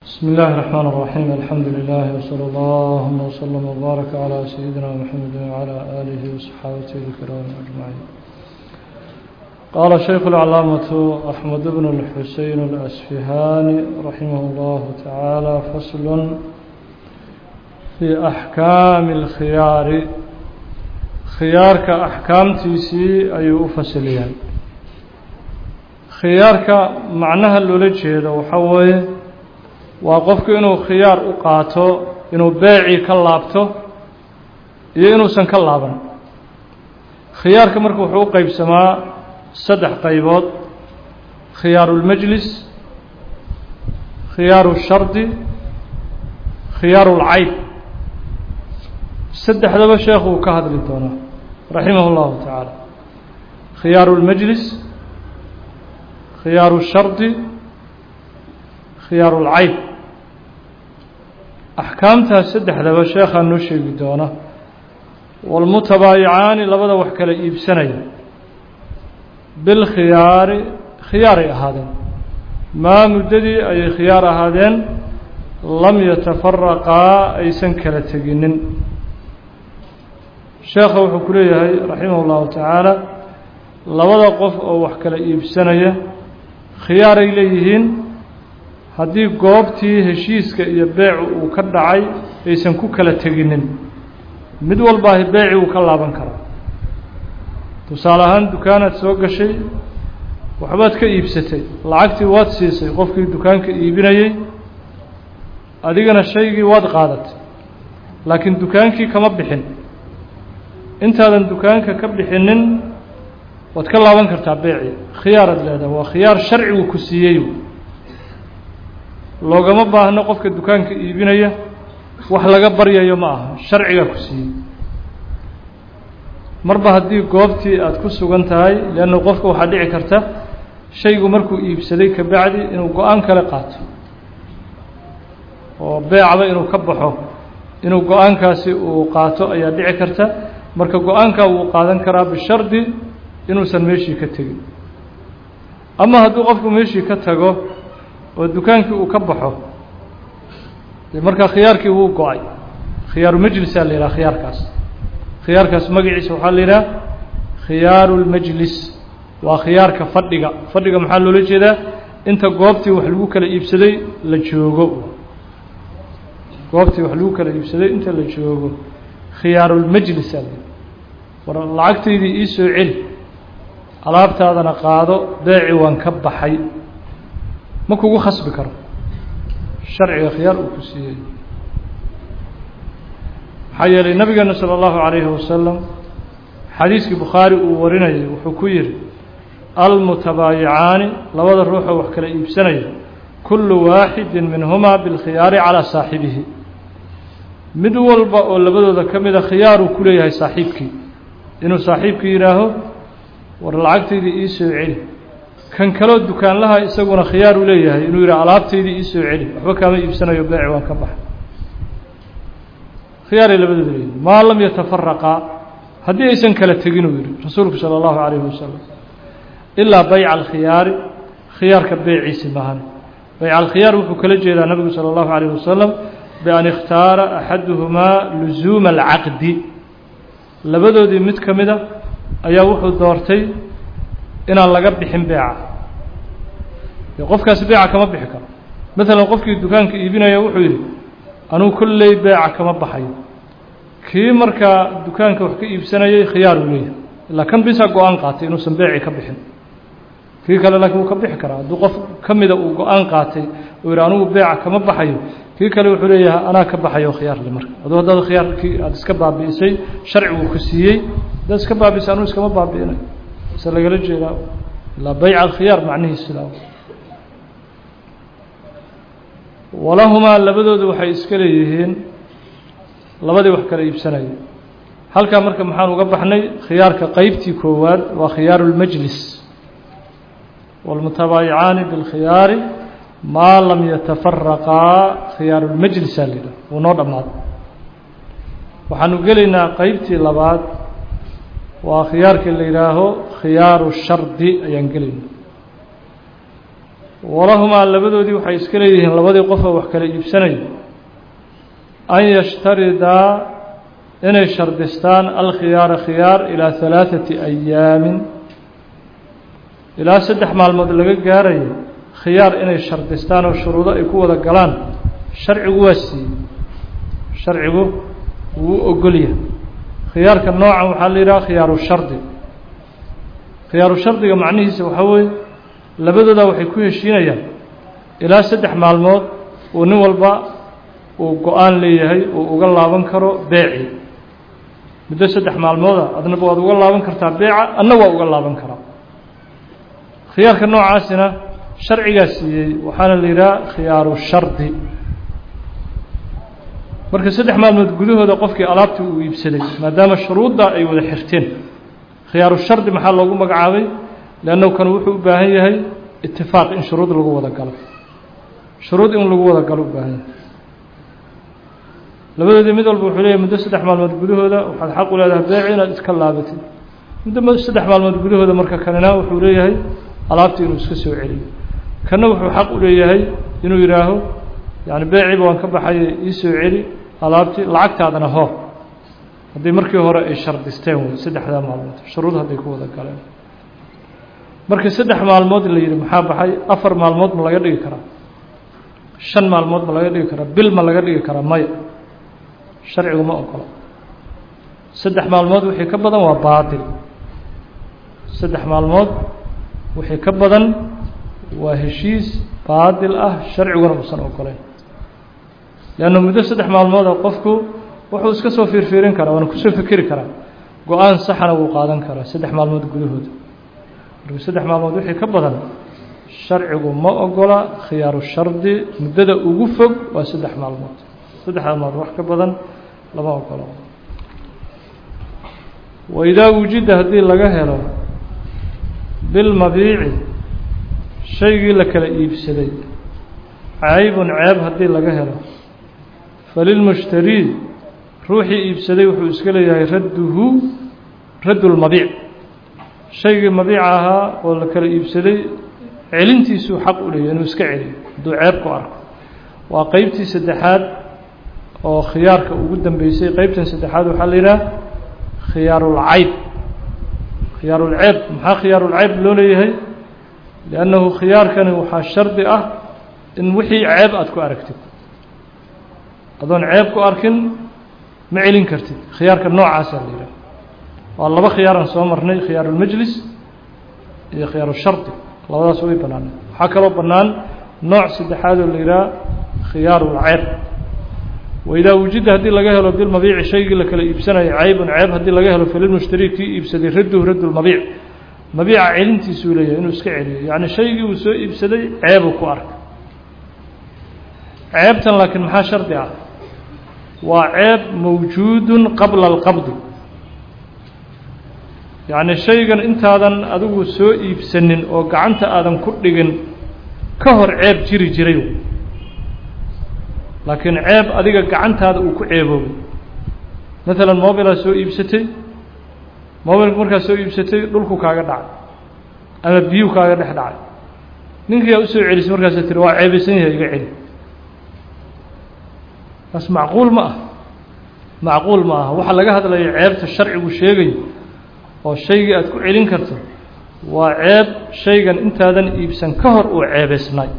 بسم الله الرحمن الرحيم الحمد لله وصلى الله وسلم وبارك على سيدنا محمد وعلى آله وصحابته الكرام أجمعين قال شيخ العلامة أحمد بن الحسين الأسفهاني رحمه الله تعالى فصل في أحكام الخيار خيارك أحكام تيسي أي أفسليان khiyaarka macnaha loola jeedo waxaa weeye waa qofku inuu khiyaar u qaato inuu beecii ka laabto iyo inuusan ka laaban khiyaarka marka wuxuu u qeybsamaa saddex qaybood khiyaaru اlmajlis khiyaaru shardi khiyaaru اlcayb saddexdaba sheekhu uu ka hadli doonaa raximah اllahu tacaala khiyaaru اlmajlis khiyaaru shardi khiyaaru lcayb axkaamtaas saddexdaba sheekhaa noo sheegi doona walmutabaayicaani labada wax kala iibsanaya bilkhiyaari khiyaaray ahaadeen maa muddadii ayay khiyaar ahaadeen lam yatafaraqaa aysan kala teginin sheekha wuxuu ku leeyahay raximah اllahu tacaala labada qof oo wax kala iibsanaya khiyaaray leeyihiin haddii goobtii heshiiska iyo beecu uu ka dhacay aysan ku kala teginin mid walbaahi beeci uu ka laaban karaa tusaale ahaan dukaanaad soo gashay waxbaad ka iibsatay lacagtii waad siisay qofkii dukaanka iibinayey adigana shaygii waad qaadatay laakiin dukaankii kama bixin intaadan dukaanka ka bixinin waad ka laaban kartaa beeci khiyaaraad leedaha waa khiyaar sharcigu ku siiyey loogama baahno qofka dukaanka iibinaya wax laga baryayo ma aha sharcigaa ku siiyey marba haddii goobtii aad ku sugan tahay leanna qofka waxaa dhici karta shaygu markuu iibsaday ka bacdi inuu go-aan kale qaato oo beecba inuu ka baxo inuu go-aankaasi uu qaato ayaa dhici karta marka go-aankaa wuu qaadan karaa bishardi inuusan meeshii ka tegin ama hadduu qofku meeshii ka tago oo dukaankii uu ka baxo dee markaa khiyaarkii wuu go-ay khiyaaru majlisaa la yidhaha khiyaarkaas khiyaarkaas magaciisa waxaa la yidhaha khiyaaru lmajlis waa khiyaarka fadhiga fadhiga maxaa loola jeedaa inta goobtii wax lagu kala iibsaday la joogo goobtii wax lagu kala iibsaday inta la joogo khiyaarulmajlisaa la yidhaha war lacagtaydii ii soo celi alaabtaadana qaado beeci waan ka baxay ma kugu khasbi karo sharciga khiyaar uu ku siiyey maxaa yeelay nabigeena salى اllahu عalayhi wasalam xadiiskii bukhaari uu warinayay wuxuu ku yihi almutabaayicaani labada ruuxoo wax kala iibsanaya kulu waaxidi minhumaa biاlkhiyaari calىa saaxibihi mid walba oo labadooda ka mida khiyaaruu ku leeyahay saaxiibkii inuu saaxiibkii yidhaaho war lacagtaydii ii soo celi kan kaloo dukaanlaha isaguna khiyaar u leeyahay inuu yidhaha alaabtaydii ii soo celi waxba kaama iibsanayo beeci waan ka baxay khiyaaray labadooda leeyihin maa lam yatafaraqaa haddii aysan kala tegin uu yihi rasuulku salى اllahu عalayhi wasalam ilaa bayca alkhiyaari khiyaarka beeciisi mahan bayca alkhiyaar wuxuu kala jeedaa nabigu salى اllahu عalayh wasalam bian ikhtaara axaduhumaa luzuuma alcaqdi labadoodii mid ka mida ayaa wuxuu doortay inaan laga bixin beeca dee qofkaasi beeca kama bixi karo maalan qofkii dukaanka iibinaya wuxuu yidhi anugu kolley beeca kama baxayo kii markaa dukaanka wax ka iibsanayay khiyaar uu leeyahay ilaa kan bisaa go-aan qaatay inuusan beeci ka bixin kii kale laakiin wuu ka bixi karaa hadduu qof ka mida uu go-aan qaatay uu yidhi anugu beeca kama baxayo kii kale wuxuu leeyahay anaa ka baxayo khiyaarle marka aduu haddaad khiyaarkii aada iska baabi'isay sharcigu ku siiyey haddaad iska baabi'isay anuu iskama baabi'inay se lagala jeedaa ilaa bayca alkhiyaar macnihiis sidaa walahumaa labadoodu waxay iska leeyihiin labadii wax kala iibsanaya halkaa marka maxaan uga baxnay khiyaarka qeybtii koowaad waa khiyaaru اlmajlis wاlmutabaayicaani biاlkhiyaari maa lam yatafaraqaa khiyaaru اlmajlisaa la yidhaha wuu noo dhammaaday waxaanu gelaynaa qeybtii labaad waa khiyaarkii la yidhaaho khiyaaru shardi ayaan gelayna walahumaa labadoodii waxay iska leeyihiin labadii qofoo wax kala iibsanaya an yashtaridaa inay shardistaan alkhiyaara khiyaar ilaa halaaثati ayaamin ilaa saddex maalmood laga gaarayo khiyaar inay shardistaan oo shuruudo ay ku wada galaan sharcigu waa siiyey sharcigu wuu ogolyahay khiyaarka noocan waxaa la yidhaha khiyaaru shardi khiyaaru shardiga macnihiisa waxaa weeye labadooda waxay ku heshiinayaan ilaa saddex maalmood uu nin walba uu go-aan leeyahay uu uga laaban karo beeci muddo saddex maalmooda adnaba waad uga laaban kartaa beeca adna waa uga laaban karaa khiyaarka noocaasina sharcigaa siiyey waxaana la yidhaha khiyaaru shardi marka saddex maalmood gudahooda qofkii alaabtii uu iibsaday maadaama shuruudda ay wada xirteen khiyaaru shardi maxaa loogu magacaabay leannahu kan wuxuu u baahan yahay itifaaq in shuruud lagu wada galo shuruud in lagu wada galo u baahan yahay labadoodii mid walba wuxuu leeyahy muddo saddex maalmood gudahooda waxaad xaq u leedahay beeci inaad iska laabatid muddo saddex maalmood gudahooda marka kanina wuxuu leeyahay alaabtii inuu iska soo celiyo kanna wuxuu xaq u leeyahay inuu yidhaaho yani beeciba waan ka baxay ii soo celi alaabtii lacagtaadana hoo haddii markii hore ay shardisteen wey saddexdaa maalmood shuruud hadday ku wada galeen markii saddex maalmood la yidhi maxaa baxay afar maalmood ma laga dhigi karaa shan maalmood ma laga dhigi karaa bil ma laga dhigi karaa maya sharcigu ma ogola saddex maalmood wixii ka badan waa baatil saddex maalmood wixii ka badan waa heshiis baatil ah sharciguna uusan ogolayn leanna muddo saddex maalmooda qofku wuxuu iska soo fiirfiirin karaa waana kusoo fikeri karaa go-aan saxana wuu qaadan karaa saddex maalmood gudahooda marka saddex maalmood wixii ka badan sharcigu ma ogola khiyaaru shardi muddada ugu fog waa saddex maalmood saddex maalmood wax ka badan lama ogolo waidaa wujida haddii laga helo bilmabiici shaygii la kala iibsaday caybun ceeb haddii laga helo falilmushtarii ruuxii iibsaday wuxuu iska leeyahay radduhu raddu lmabiic shaygii mabiica ahaa oo la kala iibsaday celintiisuu xaq u leeyahay inuu iska celiyo hadduu ceeb ku arko waa qeybtii saddexaad oo khiyaarka ugu dambeysay qeybtan saddexaad waxaa la yidhaha khiyaarulcayb khiyaarulceeb maxaa khiyaarulceyb loo leeyahay liannahu khiyaarkani waxaa shardi ah in wixii ceeb aada ku aragtid adoon ceeb ku arkin ma celin kartid khiyaarka noocaasaa la yidhaha waa laba khiyaaraan soo marnay khiyaarulmajlis iyo khiyaarushardi labadaas way banaanay waxaa kaloo bannaan nooc saddexaad oo la yidhaha khiyaarulceeb waidaa wujida haddii laga helo bilmabiici shaygii la kala iibsanayo caybun ceeb haddii laga helo falilmushtarii kii iibsaday radduhu raddu lmabiic mabiica celintiisuu leeyahay inuu iska celiyo yacni shaygii uu soo iibsaday ceebuu ku arkay ceebtan laakiin maxaa shardi ah waa ceeb mawjuudun qabla alqabdi yacni shaygan intaadan adigu soo iibsanin oo gacanta aadan ku dhigin ka hor ceeb jiri jiray laakiin ceeb adiga gacantaada uu ku ceeboobay maalan mobilaa soo iibsatay mobilka markaad soo iibsatay dhulku kaaga dhacay ama biyuu kaaga dhex dhacay ninkiyaa usoo celisay markaasa tiri waa ceebaysan yahay iga celi taas macquul ma ah macquul ma aha waxaa laga hadlaya ceebta sharcigu sheegayo oo shaygii aada ku celin karto waa ceeb shaygan intaadan iibsan ka hor uu ceebaysnaay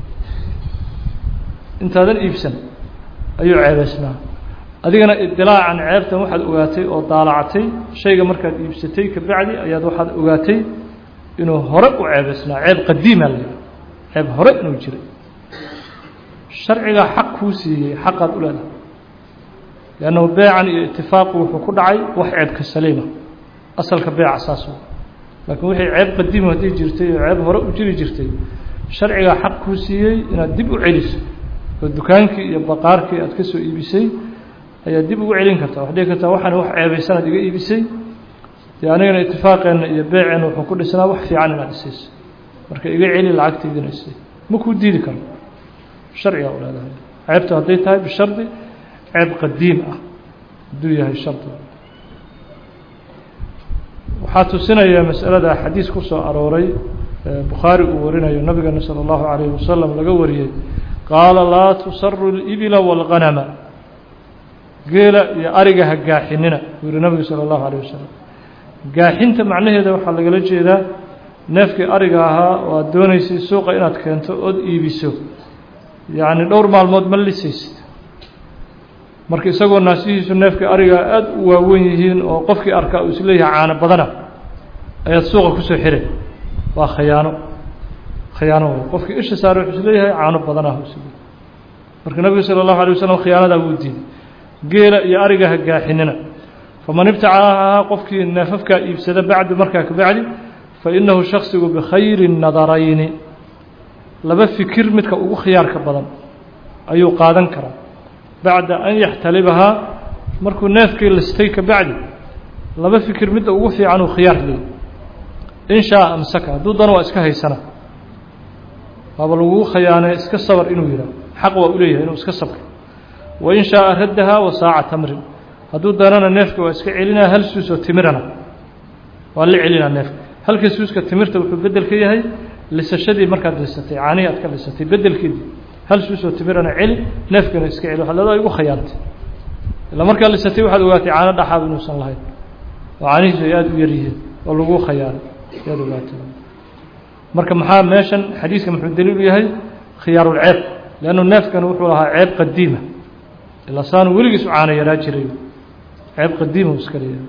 intaadan iibsan ayuu ceebaysnaa adigana idilaacan ceebtan waxaad ogaatay oo daalacatay shayga markaad iibsatay kabacdi ayaad waxaad ogaatay inuu hore u ceebaysnaa ceeb qadiima la yidhaha ceeb hore inuu jiray sharcigaa xaq kuu siiyey xaqaad u leedahay liannahu beecan iyo itifaaqu wuxuu ku dhacay wax ceebka saliima asalka beeca saas w laakiin wixii ceeb qadiima haddii jirtay oo ceeb hore u jiri jirtay sharcigaa xaq kuu siiyey inaad dib u celiso oo dukaankii iyo baqaarkii aad ka soo iibisay ayaad dib ugu celin kartaa waxad dhihi kartaa waxaan wax ceebaysanaad iga iibisay dee anigana itifaaqeenna iyo beeceenna wuxuu ku dhisnaa wax fiican inaad isayso marka iga celi lacagtaydina isay ma kuu diidi karo sharcigaa u leedahay ceebta hadday tahay bishardi ceeb qadiim ah hadduu yahay shardi waxaa tusinaya masalada xadiis ku soo arooray bukhaari uu warinayo nabigeena salى اllahu عalayه wasalam laga wariyey qaala laa tusaru اlibila wاlganama geela iyo ariga ha gaaxinina buu yihi nabigu salى اllahu عalيه wasalam gaaxinta macnaheeda waxaa lagala jeedaa neefkii ariga ahaa oo aad doonaysay suuqa inaad keento ood iibiso yacni dhowr maalmood ma lisaysid marka isagoo naasihiisu neefkii ariga aada u waawen yihiin oo qofkii arkaa uu isleeyahay caano badana ayaad suuqa kusoo xiray waa khayaano khayaano way qofkii isha saare wuxuu isleeyahay caano badanah isle marka nabigu sala allahu alay wasalam khiyaanadaa wuu diiday geela iyo ariga ha gaaxinina faman ibtacahaa qofkii neefafkaa iibsada bacdu markaa kabacdi fainahu shaksigu bikhayri nadarayni laba fikir midka ugu khiyaarka badan ayuu qaadan karaa bacda an yaxtalibahaa markuu neefkii listay kabacdi laba fikir midda ugu fiican uu khiyaar leeyay in shaa amsaka hadduu dano waa iska haysana waaba lagugu khayaanay iska sabar inuu yidhaah xaq waa u leeyahay inuu iska sabro wain shaaa raddahaa wa saaca tamrin hadduu danana neefka waa iska celinaa hal suusoo timirana waa la celinaa neefka halka suuska timirta wuxuu bedel ka yahay lisashadii markaad lisatay caanihii aad ka lisatay bedelkeedii hal suusoo timirana celi neefkana iska celi waxaad leedahay igu khayaantay ilaa markaad lisatay waxaad ogaatay caano dhaxaab inuusan lahayn oo caanihiisu ay aada u yar yihiin oo lagu khayaanay ayaad ogaatay marka maxaa meeshan xadiiska muxuu daliil u yahay khiyaarulceeb leannu neefkani wuxuu lahaa ceeb qadiima ilaa saanu weligiis u caano yaraa jiray ceeb qadiima u iska leeyahay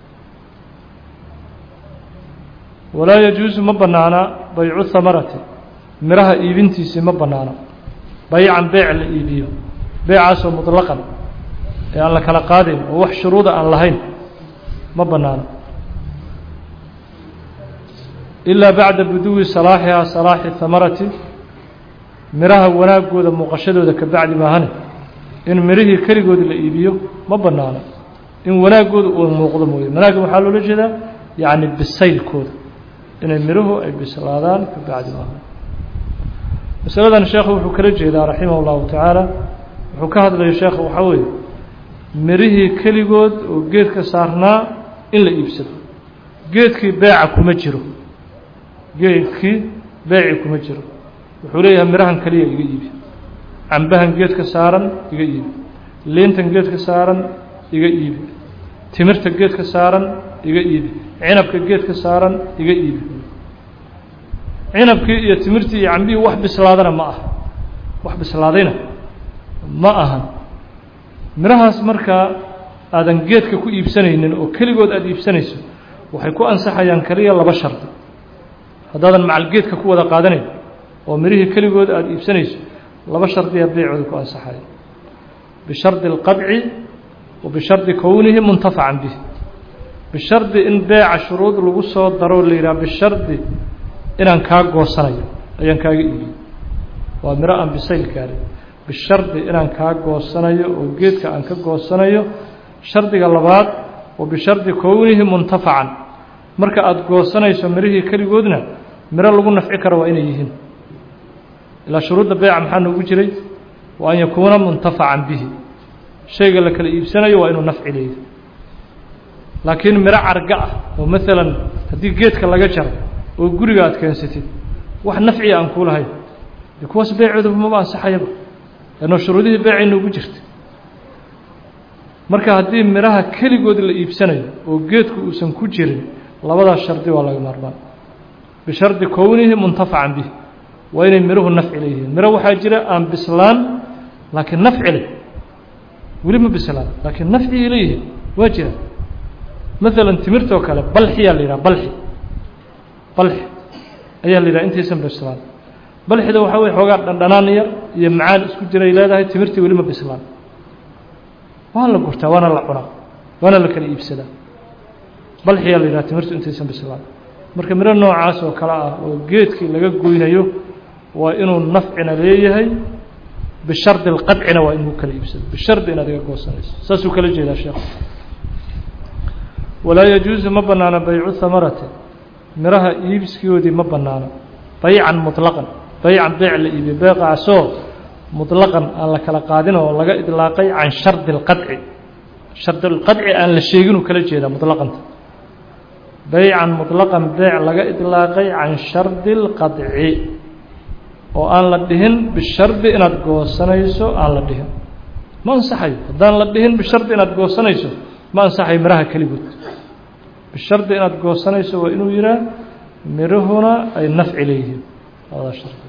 walaa yajuusu ma bannaana baycu hamarati miraha iibintiisii ma bannaana baycan beec la iibiyo beecaasoo muطlaqan ee aan la kala qaadayn oo wax shuruuda aan lahayn ma bannaana ilaa bacda buduwi salaaxihaa salaaxi hamarati miraha wanaagooda muuqashadooda ka bacdi maahane in mirihii keligood la iibiyo ma bannaana in wanaagooda uu muuqdo mooye wanaagga waxaa loola jeedaa yacni bisaylkooda inay miruhu ay bislaadaan ka bacdi maaha masaladan sheekhu wuxuu kala jeedaa raximah اllahu tacaala wuxuu ka hadlayo sheekhu waxaa weeye mirihii keligood oo geedka saarnaa in la iibsado geedkii beeca kuma jiro geedkii beeci kuma jiro wuxuu leeyahay mirahan keliya iga iibi cambahan geedka saaran iga iibi liintan geedka saaran iga iibi timirta geedka saaran iga iibi cinabka geedka saaran iga iibi cinabkii iyo timirtii iyo cambihii wax bislaadana ma aha wax bislaadayna ma ahan mirahaas markaa aadan geedka ku iibsanaynin oo keligood aada iibsanayso waxay ku ansaxayaan keliya laba shardi haddaadan macal geedka ku wada qaadanayn oo mirihii keligood aada iibsanayso laba shardiya beecooda ku ansaxaya bishardi اlqabci wa bishardi kownihi muntafacan bih bishardi in beeca shuruud lagu soo daro la yidhaha bishardi inaan kaa goosanayo ayaan kaaga iibiyey waa miro aan bisayl gaarin bishardi inaan kaa goosanayo oo geedka aan ka goosanayo shardiga labaad wa bishardi kownihi muntafacan marka aada goosanayso mirihii keligoodna miro lagu nafci karo waa inay yihiin ilaa shuruudda beeca maxaa noogu jiray wa an yakuuna muntafacan bihi shayga la kala iibsanayo waa inuu nafci leeyahy laakiin miro carga ah oo maalan haddii geedka laga jaro oo guriga aad keensatid wax nafciya aan kuu lahayn dee kuwaas beecooda maba ansaxayaba leanno shuruudihii beecay noogu jirta marka haddii miraha keligood la iibsanayo oo geedku uusan ku jirin labadaas shardi waa laga maarmaan bishardi kownihi muntafacan bih waa inay miruhu nafci leeyihiin miro waxaa jira aan bislaan laakiin nafci leh weli ma bislaan laakiin nafcigay leeyihiin waa jira maalan timirtoo kale balxiyaa la yidhaha balxi balxi ayaa la yidhaha intaysan bislaan balxida waxaa weye xoogaa dhandhanaan yar iyo macaan isku jiray leedahay timirtii weli ma bislaan waa la gurtaa waana la cunaa waana la kala iibsadaa balxiyaa la yidhaha timirtu intaysan bislaan marka miro noocaas oo kale ah oo geedkii laga goynayo waa inuu nafcina leeyahay bishardi اlqadcina waa inuu kala iibsado bishardi inaad iga goosanayso saasuu kala jeedaa sheekhu walaa yajuusu ma banaano baycu hamarati miraha iibskiyoodii ma banaano baycan muطlaqan baycan beyc la iibiyo beeqaasoo muطlaqan aan la kala qaadin oo laga idlaaqay can shardi اlqadci shardi اlqadci aan la sheeginuu kala jeedaa muطlaqanta beycan muطlaqan beyc laga iطlaaqay can shardi اlqadci oo aan la dhihin bishardi inaad goosanayso aan la dhihin ma ansaxayo haddaan la dhihin bishardi inaad goosanayso ma ansaxayo miraha keligood bishardi inaad goosanayso waa inuu yihaa mirahuna ay nafci leeyihiin labada shardi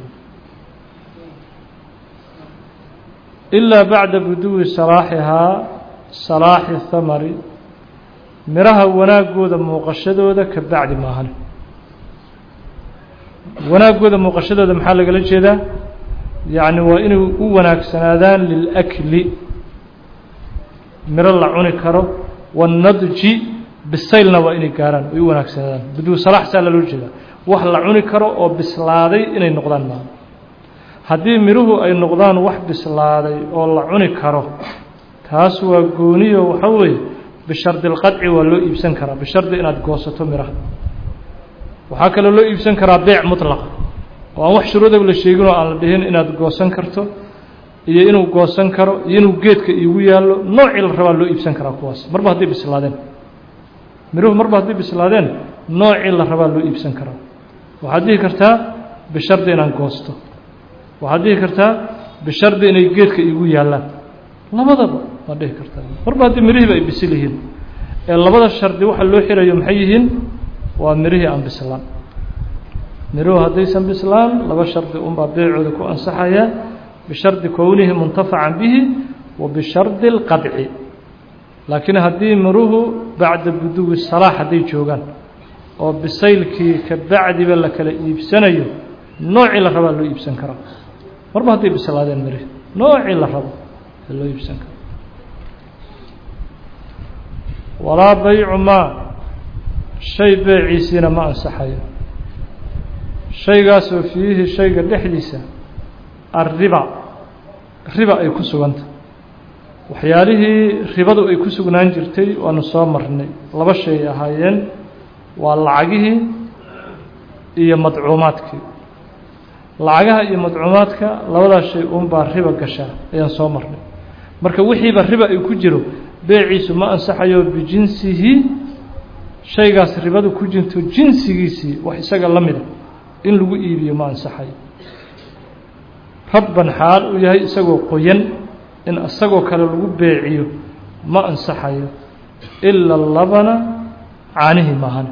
ilaa bacda buduwi salaaxihaa salaaxi thamari miraha wanaagooda muuqashadooda ka bacdi maahan wanaagooda muuqashadooda maxaa lagala jeedaa yacni waa inay u wanaagsanaadaan lilakli miro la cuni karo waannadji bisaylna waa inay gaaraan ay u wanaagsanaadaan buduwi salaax saa laloo jeedaa wax la cuni karo oo bislaaday inay noqdaan maaha haddii miruhu ay noqdaan wax bislaaday oo la cuni karo taas waa gooniyo waxa weeye bishardi اlqadci waa loo iibsan karaa bishardi inaad goosato miraha waxaa kaloo loo iibsan karaa beyc muطlaqa oo aan wax shuruudag la sheegin oo aan la dhihin inaad goosan karto iyo inuu goosan karo iyo inuu geedka iigu yaallo noocii la rabaa loo iibsan karaa kuwaas marba hadday bislaadeen miruhu marba hadday bislaadeen noocii la rabaa loo iibsan karaa waxaad dhihi kartaa bishardi inaan goosto waxaad dhihi kartaa bishardi inay geedka iigu yaallaan labadaba waad dhihi kartaa marba haddii mirihiiba ay bisil yihiin ee labada shardi waxa loo xirayo maxay yihiin waa mirihii aan bislaan miruhu haddaysan bislaan laba shardi unbaa beecooda ku ansaxaya bishardi kownihi muntafacan bihi wa bishardi اlqadci laakiin haddii miruhu bacda buduwi salaax hadday joogaan oo bisaylkii ka bacdiba la kala iibsanayo noocii la rabaa loo iibsan karaa marba hadday bislaadeen mirihi noocii la rabo ee loo iibsan karo walaa baycu maa shay beeciisiina ma ansaxayo shaygaasoo fiihi shayga dhexdiisa arriba riba ay ku sugantah waxyaalihii ribadu ay ku sugnaan jirtay waanu soo marnay laba shay ahaayeen waa lacagihii iyo madcuumaadkii lacagaha iyo madcuumaadka labadaas shay uunbaa riba gashaa ayaan soo marnay marka wixiiba riba ay ku jiro beeciisu ma ansaxayo bijinsihi shaygaas ribadu ku jirto jinsigiisii wax isaga la mida in lagu iibiyo ma ansaxayo rabban xaal uu yahay isagoo qoyan in isagoo kale lagu beeciyo ma ansaxayo ila labana caanihii maahan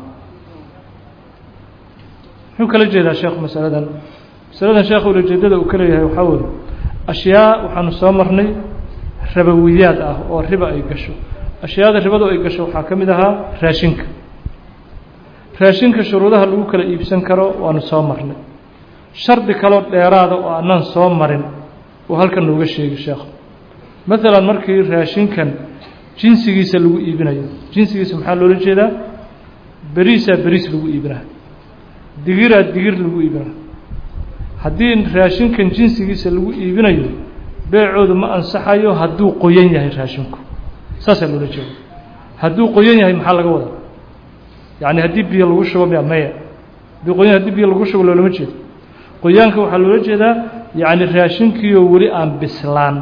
muxuu kala jeedaa sheekhu masaladan masaladan sheekhu ulajeedada uu ka leeyahay waxaa weeye ashyaa waxaanu soo marnay rabawiyaad ah oo riba ay gasho ashyaada ribadu ay gasho waxaa ka mid ahaa raashinka raashinka shuruudaha lagu kala iibsan karo waanu soo marnay shardi kaloo dheeraada oo aanaan soo marin uu halkan nooga sheegi sheekhu maalan markii raashinkan jinsigiisa lagu iibinayo jinsigiisa maxaa loola jeedaa beriisaa beriis lagu iibinaa digiraa digir lagu iibinaa haddii raashinkan jinsigiisa lagu iibinayo beecoodu ma ansaxayo hadduu qoyan yahay raashinku saasaa loola jeeda hadduu qoyan yahay maxaa laga wadaa yacni haddii biyo lagu shubo miya maya haddii qoyan haddii biyo lagu shubo loolama jeedo qoyaanka waxaa loola jeedaa yacni raashinkiioo weli aan bislaan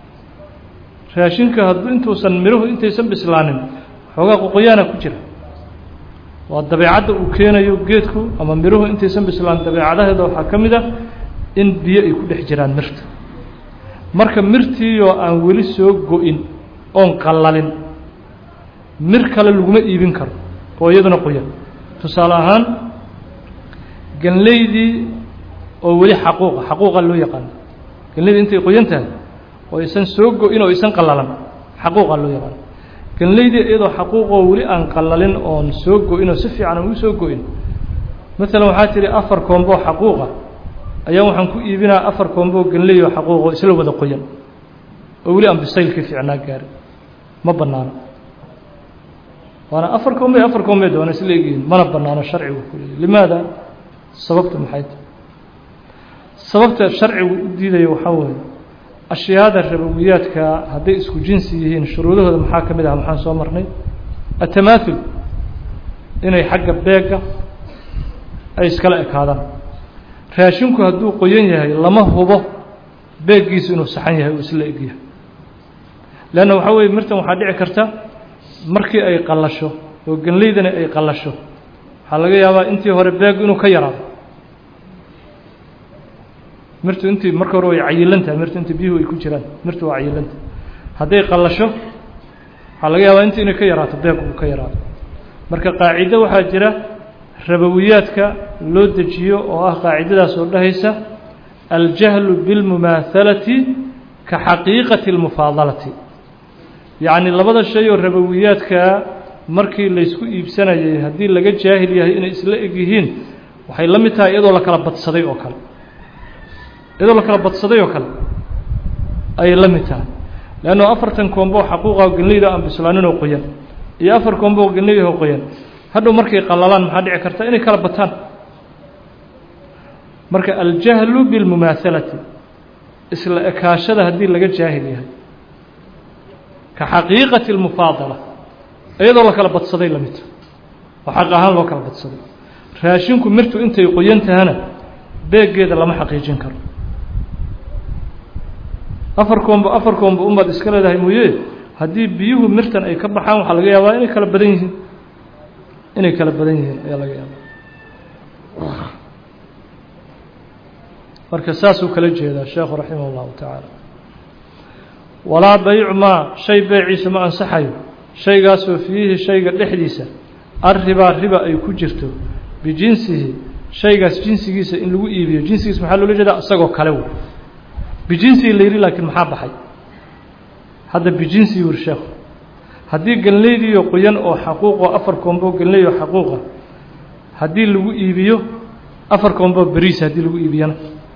raashinka hadduu intuusan miruhu intaysan bislaanin xoogaa qoqoyaana ku jira waa dabeecadda uu keenayo geedku ama miruhu intaysan bislaan dabeecadaheeda waxaa ka mid ah in biyo ay ku dhex jiraan mirta marka mirtiioo aan weli soo go-in oon qallalin mir kale laguma iibin karo oo iyaduna qoyan tusaale ahaan ganleydii oo weli xaquuqa xaquuqa loo yaqaano ganleydii intay qoyan tahay oo aysan soo go-in oo aysan qallalan xaquuqa loo yaqaano ganleydii iyadoo xaquuqoo weli aan qallalin oon soo go-in oo si fiican aan ugu soo go-in maalan waxaa tihi afar koomboo xaquuqa ayaa waxaan ku iibinaa afar koomboo ganley oo xaquuqoo isla wada qoyan oo weli aan bisaylkii fiicnaa gaarin ma bannaano waana afar koombe afar koombeed waana isla egyihiin mana bannaano sharcigu ku leeyahy limaada sababta maxay tahay sababta sharcigu u diidayo waxaa weeye ashyaada rabowiyaadka hadday isku jinsi yihiin shuruudahooda maxaa ka mid ah maxaan soo marnay atamaathul inay xagga beega ay iskala ekaadaan raashinku hadduu qoyan yahay lama hubo beeggiisu inuu saxan yahay uu isla egyahay leanna waxaa weeye mirtan waxaa dhici karta markii ay qallasho oo ganleydani ay qallasho waxaa laga yaabaa intii hore beegu inuu ka yaraado mirtu intii marka hore way cayilantahay mirtu intii biyuhu ay ku jiraan mirtu waa cayilantahay hadday qallasho waxaa laga yaabaa intii inay ka yaraato beegu uu ka yaraado marka qaacido waxaa jira rabowiyaadka loo dejiyo oo ah qaacidadaas oo dhahaysa aljahlu biاlmumaahalati ka xaqiiqati اlmufaadalati yacni labada shay oo rabowiyaadkaa markii laysku iibsanayay haddii laga jaahil yahay inay isla eg yihiin waxay la mid tahay iyadoo la kala badsaday oo kale iyadoo la kala badsaday oo kale ayay la mid tahay leanno afartan koombo xaquuqa genleyda aan bislaaninoo qoyan iyo afar koombo genleydaho qoyan hadhow markay qallalaan maxaa dhici karta inay kala bataan marka aljahlu biاlmumaahalati isla ekaashada haddii laga jaahil yahay ka xaqiiqati اlmufaadala iyadoo la kala badsaday la midta oo xaq ahaan loo kala badsaday raashinku mirtu intay qoyan tahana beeggeeda lama xaqiijin karo afar koombo afar koombo unbaad iska leedahay mooye haddii biyuhu mirtan ay ka baxaan waxaa laga yaabaa inay kala badan yihiin inay kala badan yihiin ayaa laga yaabaa marka saasuu kala jeedaa sheekhu raximah اllahu tacaala walaa baycu maa shay beeciisa ma ansaxayo shaygaasoo fiihi shayga dhexdiisa arribaa riba ay ku jirto bijinsihi shaygaas jinsigiisa in lagu iibiyo jinsigiisa maxaa loola jeedaa isagoo kale wey bijinsihi la yidhi laakiin maxaa baxay hadda bijinsihi wuri sheekhu haddii ganleydiiyo qoyan oo xaquuqoo afar koombo ganley oo xaquuqa haddii lagu iibiyo afar koombo beriis haddii lagu iibiyana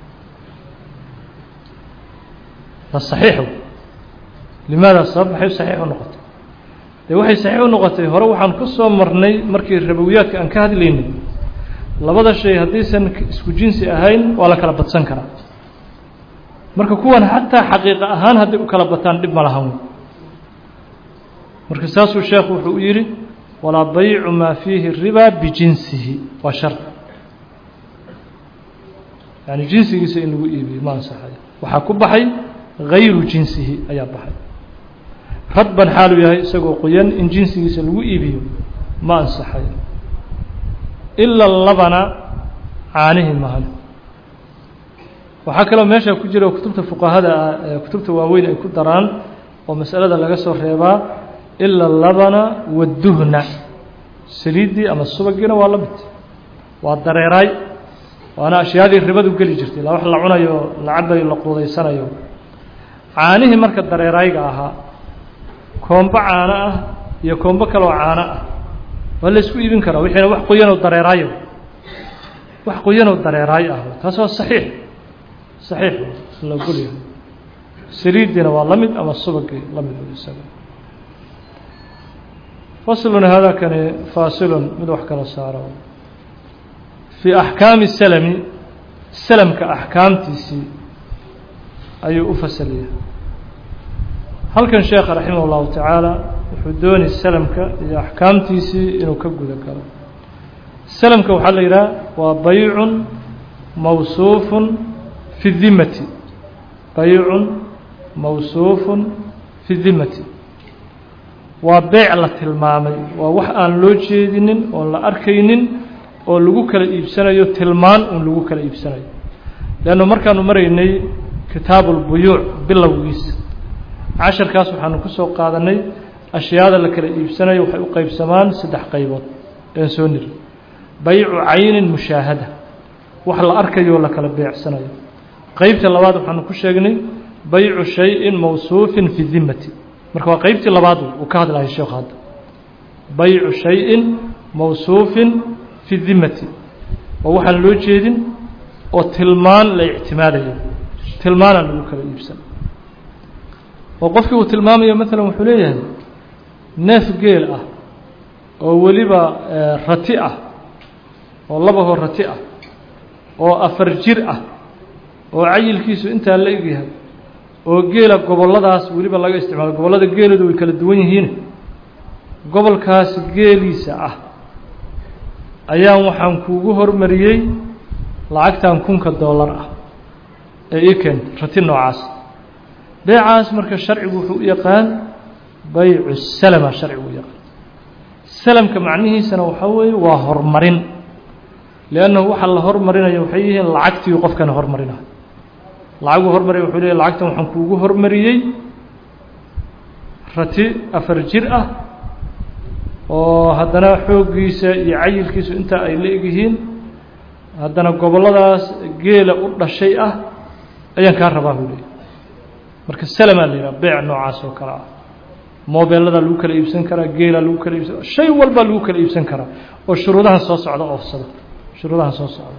waa saxiix wey limaada sabab maxay saxiix u noqotay dee waxay saxiix u noqotay hore waxaan ku soo marnay markii rabowiyaadka aan ka hadlaynay labada shay haddaysan isku jinsi ahayn waa la kala badsan karaa marka kuwan xataa xaqiiqa ahaan hadday u kala bataan dhib ma lahan wey marka saasuu sheekhu wuxuu u yidhi walaa baycu maa fiihi riba bijinsihi waa shar yani jinsigiisa in lagu iibiyo ma ansaxayo waxaa ku baxay gayru jinsihi ayaa baxay radban xaaluu yahay isagoo qoyan in jinsigiisa lagu iibiyo ma ansaxayo ila labana caanihi mahan waxaa kaloo meesha ku jira kutubta fuqahada ah ee kutubta waaweyn ay ku daraan oo masalada laga soo reebaa ila labana waduhna saliiddii ama subagiina waa la mid waa dareeraay waana ashyaadii ribadu geli jirtay la wax la cunayo la cabayo la quudaysanayo caanihii marka dareeraayga ahaa koombo caano ah iyo koombo kaloo caano ah waa la isku iibin karaa wixiina wax qoyanoo dareeraayo wax qoyanoo dareeraay ah taas waa saxiix saxiix la ogolyahay saliiddiina waa la mid ama subagii la mid isaga faslun hada kani faasilun mid wax kala saaro fii axkaami salami salamka axkaamtiisii ayuu u fasaliyay halkan sheekha raximah اllahu tacaala wuxuu doonay salamka iyo axkaamtiisii inuu ka guda galo salamka waxaa la yidhaha waa baycun mawsuufun fi dimati baycun mawsuufun fi dimati waa beyc la tilmaamay waa wax aan loo jeedinin oon la arkaynin oo lagu kala iibsanayo tilmaan un lagu kala iibsanayo leannu markaanu maraynay kitaabu اlbuyuuc bilowgiisa casharkaas waxaanu ku soo qaadanay ashyaada la kala iibsanayo waxay u qeybsamaan saddex qaybood een soo niri baycu caynin mushaahada wax la arkayo la kala beecsanayo qeybta labaad waxaanu ku sheegnay baycu shayin mawsuufin fi dimati marka waa qeybtii labaad uu ka hadlahay sheekhu hadda baycu shayin mawsuufin fi dimati oo waxaan loo jeedin oo tilmaan la ictimaadayo tilmaanaan lagu kala iibsan oo qofkii uu tilmaamayo maalan wuxuu leeyahay neef geel ah oo weliba rati ah oo labahoo rati ah oo afar jir ah oo cayilkiisu intaa la egyahay oo geela gobolladaas weliba laga isticmaalo gobollada geeloodu way kala duwan yihiin gobolkaas geeliisa ah ayaan waxaan kuugu hormariyey lacagtan kunka dollar ah ee ii keen rati noocaas beecaas marka sharcigu wuxuu u yaqaan baycu salama sharcigu u yaqaan salamka macnihiisana waxaa weeye waa horumarin liannahu waxa la hormarinayo waxay yihiin lacagtii qofkana hormarinayo lacaguu hormaraya wuxuu leeyahy lacagtan waxaan kuugu hormariyey rati afar jir ah oo haddana xooggiisa iyo cayilkiisu intaa ay la egyihiin haddana gobolladaas geela u dhashay ah ayaan kaa rabaa buu leeyay marka salamaa la yidhaha beec noocaas oo kale ah mobeelladaa lagu kala iibsan karaa geelaa lagu kala iibsan shay walbaa lagu kala iibsan karaa oo shuruudahan soo socda oofsada shuruudahan soo socda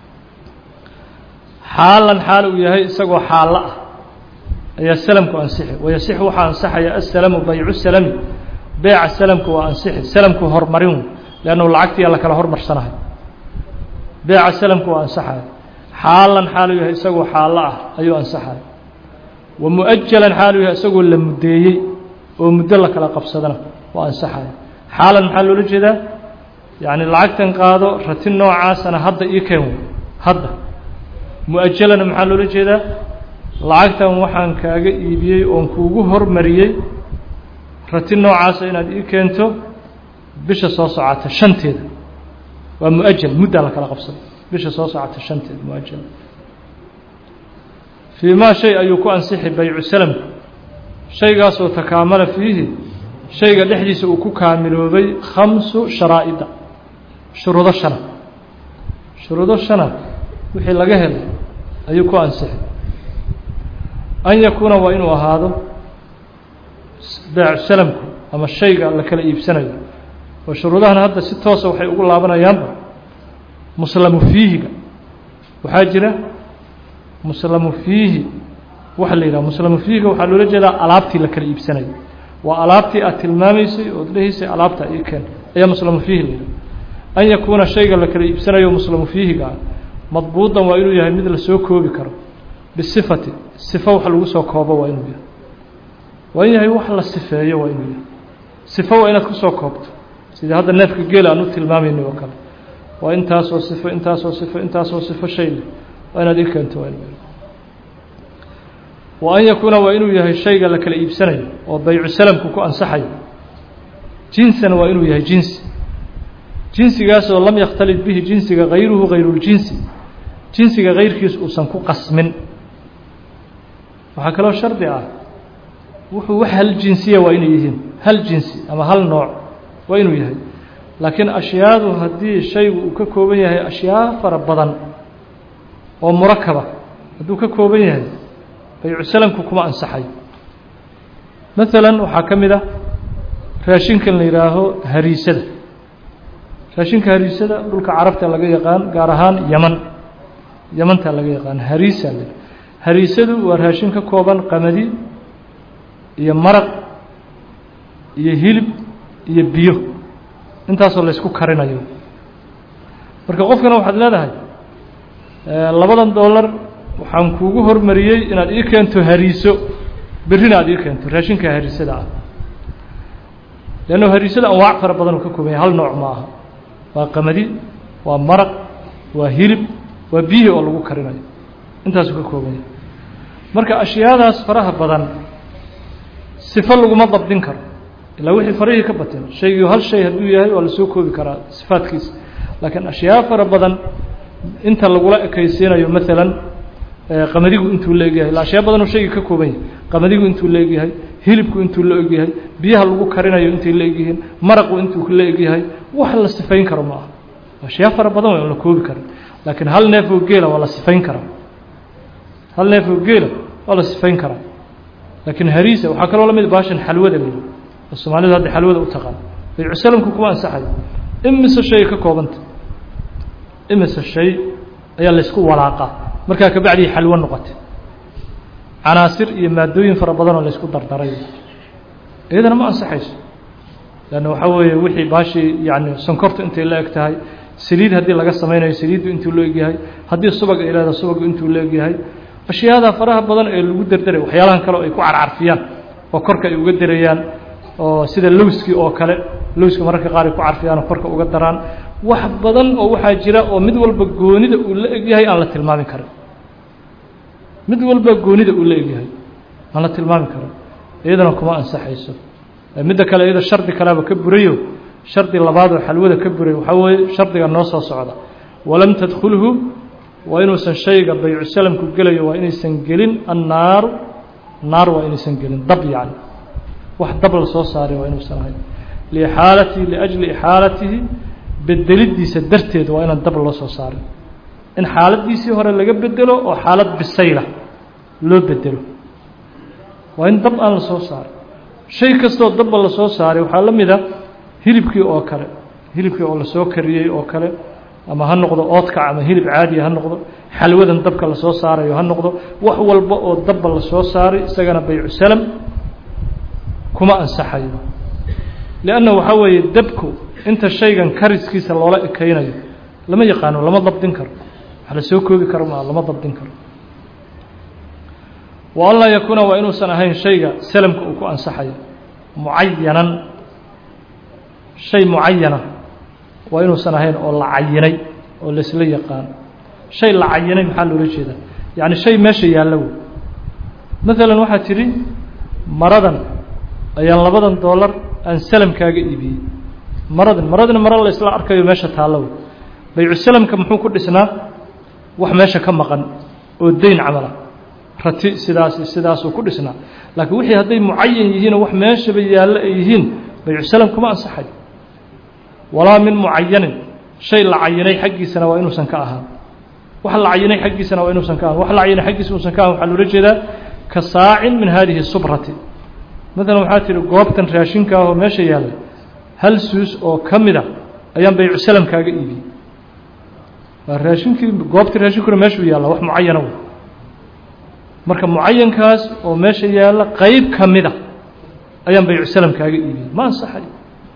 xaalan xaal uu yahay isagoo xaallo ah ayaa salamku ansixi wayasixu waxaa ansaxaya asalamu baycu salami beeca salamku waa ansixi salamku horumarin leannahu lacagtiyaa la kala hormarsanahay beeca salamku waa ansaxaya xaalan xaal uu yahay isagoo xaallo ah ayuu ansaxaya wa mu-ajalan xaal uu yahay isagoo la muddeeyey oo muddo la kala qabsadana waa ansaxaya xaalan maxaa loola jeedaa yacni lacagtan qaado rati noocaasana hadda ii keen hadda mu-ajalana maxaa loola jeedaa lacagtan waxaan kaaga iibiyey oon kuugu hormariyey rati noocaasa inaad ii keento bisha soo socota shanteeda waa mu-ajal muddaa la kala qabsada bisha soo socota shanteeda mu-ajal fii maa shay ayuu ku ansixi baycu salamku shaygaasoo takaamala fiihi shayga dhexdiisa uu ku kaamiloobay khamsu sharaa'ida shuruudo shana shuruudo shana wixii laga helay ayuu ku ansixi an yakuuna waa inuu ahaado beecu salamku ama shayga la kala iibsanayo oo shuruudahan hadda si toosa waxay ugu laabanayaanba muslamu fiihiga waxaa jira muslamu fiihi waxa la yidhaha muslamu fiihiga waxaa loola jeedaa alaabtii la kala iibsanayo waa alaabtii aad tilmaamaysay ood dhehaysay alaabta ii keen ayaa muslamu fiihi la yidhaha an yakuuna shayga la kala iibsanayo muslamu fiihiga ah madbuudan waa inuu yahay mid lasoo koobi karo bisifati sifo wax lagu soo koobo waa inuu yahay waa in yahay wax la sifeeyo waa inuu yahay sifo waa inaad kusoo koobto sidii hadda neefka geela aan u tilmaamayna oo kale waa intaasoo sifo intaasoo sifo intaasoo sifo shay leh waa inaad ii keento waa inuu wa an yakuuna waa inuu yahay shayga la kala iibsanayo oo baycu salamku ku ansaxayo jinsan waa inuu yahay jinsi jinsigaasoo lam yakhtalid bihi jinsiga hayruhu hayruljinsi jinsiga kayrkiis uusan ku qasmin waxaa kaloo shardi ah wuxuu wax hal jinsiya waa inay yihiin hal jinsi ama hal nooc waa inuu yahay laakiin ashyaadu haddii shaygu uu ka kooban yahay ashyaa fara badan oo murakaba hadduu ka kooban yahay baycu salamku kuma ansaxayo maalan waxaa ka mid ah raashinkan la yidhaaho hariisada raashinka hariisada dhulka carabta laga yaqaan gaar ahaan yaman yamanta laga yaqaan hariisa le hariisadu waa raashin ka kooban qamadi iyo maraq iyo hilib iyo biyo intaasoo laysku karinayo marka qofkana waxaad leedahay labadan dollar waxaan kuugu hormariyey inaad ii keento hariiso berrina aad ii keento raashinka hariisada ah leanno hariisada anwaac fara badan uu ka kooban yahay hal nooc ma aha waa qamadi waa maraq waa hilib waa biyihii oo lagu karinayo intaasuu ka kooban yahay marka ashyaadaas faraha badan sifo laguma dabdin karo ilaa wixii farihii ka bateen shaygii hal shay hadduu yahay waa lasoo koobi karaa sifaadkiisa laakiin ashyaa fara badan inta lagula ekaysiinayo maalan qamadigu intuu la egyahay ila ashyaa badanoo shaygii ka kooban yahay qamadigu intuu la egyahay hilibku intuu la egyahay biyaha lagu karinayo intay la egyihiin maraqu intuu la egyahay wax la sifayn karo ma aha ashyaa fara badan waa la koobi karin laakiin hal neef oo geela waa la sifayn karaa hal neef oo geela waa la sifayn karaa laakiin hariisa waxaa kaloo la mid baashan xalwada la oo soomaalidu hadda xalwada u taqaan baycu salamku kuma ansaxayo imise shay ka koobanta imise shay ayaa laysku walaaqaa markaa kabacdii xalwo noqotay canaasir iyo maadooyin fara badanoo laysku dardaray iyadana ma ansaxayso leanna waxaa weeye wixii baashii yani sonkortu intay la eg tahay saliid haddii laga samaynayo saliiddu intuu la egyahay haddii subag ay leedahay subagu intuu la egyahay ashyaada faraha badan ee lagu derderay waxyaalahan kale ay ku carcarfiyaan oo korka ay uga derayaan oo sida lowskii oo kale lowska mararka qaar ay ku carfiyaan oo korka uga daraan wax badan oo waxaa jira oo mid walba goonida uu la egyahay aan la tilmaami karin mid walba goonida uu la egyahay aan la tilmaami karin iyadana kuma ansaxayso midda kale iyada shardi kaleaba ka burayo shardi labaad oo xalwada ka buray waxaa weeye shardiga noo soo socda walam tadkhulhu waa inuusan shayga baycu salamku gelayo waa inaysan gelin annaaru naar waa inaysan gelin dab yacni wax dab la soo saaray waa inuusan ahayn liixaalatihi liajli ixaalatihi bedelidiisa darteed waa inaan dab loo soo saarin in xaaladiisii hore laga bedelo oo xaalad bisayla loo bedelo waa in dab aan la soo saarin shay kastoo dabba la soo saaray waxaa la mid a hilibkii oo kale hilibkii oo lasoo kariyey oo kale ama ha noqdo oodkac ama hilib caadiya ha noqdo xalwadan dabka lasoo saarayo ha noqdo wax walba oo dabba lasoo saaray isagana baycu salam kuma ansaxayo lianna waxaa weeye dabku inta shaygan kariskiisa loola ekeynayo lama yaqaano lama dabdin karo wax la soo koobi karo maa lama dabdin karo wa an laa yakuuna waa inuusan ahayn shayga salamka uu ku ansaxayo mucayanan shay mucayana waa inuusan ahayn oo la cayinay oo laisla yaqaano shay la cayinay maxaa loola jeedaa yacni shay meesha yaallo wey maalan waxaad tidhi maradan ayaan labadan doolar aan salamkaaga iibiyey maradan maradina mara la isla arkayo meesha taallo wey baycu salamka muxuu ku dhisnaa wax meesha ka maqan oo dayn camala rati sidaas sidaasuu ku dhisnaa laakiin wixii hadday mucayan yihiinoo wax meeshaba yaallo ay yihiin baycu salam kuma ansaxayo walaa min mucayanin shay la cayinay xaggiisana waa inuusan ka ahaan wax la cayinay xaggiisana waa inuusan ka ahaan wax la cayinay xaggiisa inuusan ka ahan waxaa loola jeedaa ka saacin min hadihi subrati maalan waxaa tihi goobtan raashinka ahoo meesha yaallay hal suus oo ka mid a ayaan baycu salamkaaga iibiyey waa raashinkii goobtii raashinkuna meeshuu yaalla wax mucayana wey marka mucayankaas oo meesha yaalla qeyb ka mid a ayaan baycu salamkaaga iibiyey ma ansaxayo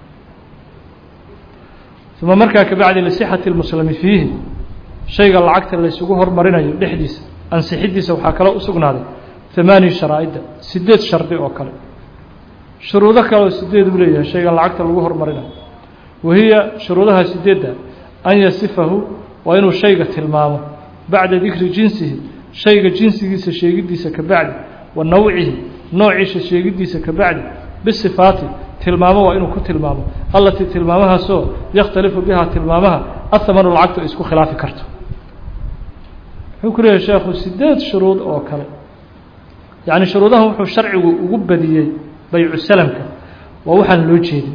uma markaa kabacdi lisixati lmuslimi fiihi shayga lacagta laysugu hormarinayo dhexdiisa ansixidiisa waxaa kaloo u sugnaaday hamaani sharaa'ida sideed shardi oo kale shuruudo kale oo sideed uu leeyahay shaygan lacagta lagu hormarinayo wahiya shuruudaha sideedda an yasifahu waa inuu shayga tilmaamo bacda dikri jinsihi shayga jinsigiisa sheegidiisa ka bacdi wa nawcihi noociisa sheegidiisa ka bacdi bisifaati tilmaamo waa inuu ku tilmaamo allatii tilmaamahaasoo yakhtalifu bihaa tilmaamaha ahamanu lacagtu ay isku khilaafi karto wuxuu ku leeyahay sheekhu sideed shuruud oo kale yacni shuruudahan wuxuu sharcigu ugu badiyey baycu salamka waa waxaan loo jeedin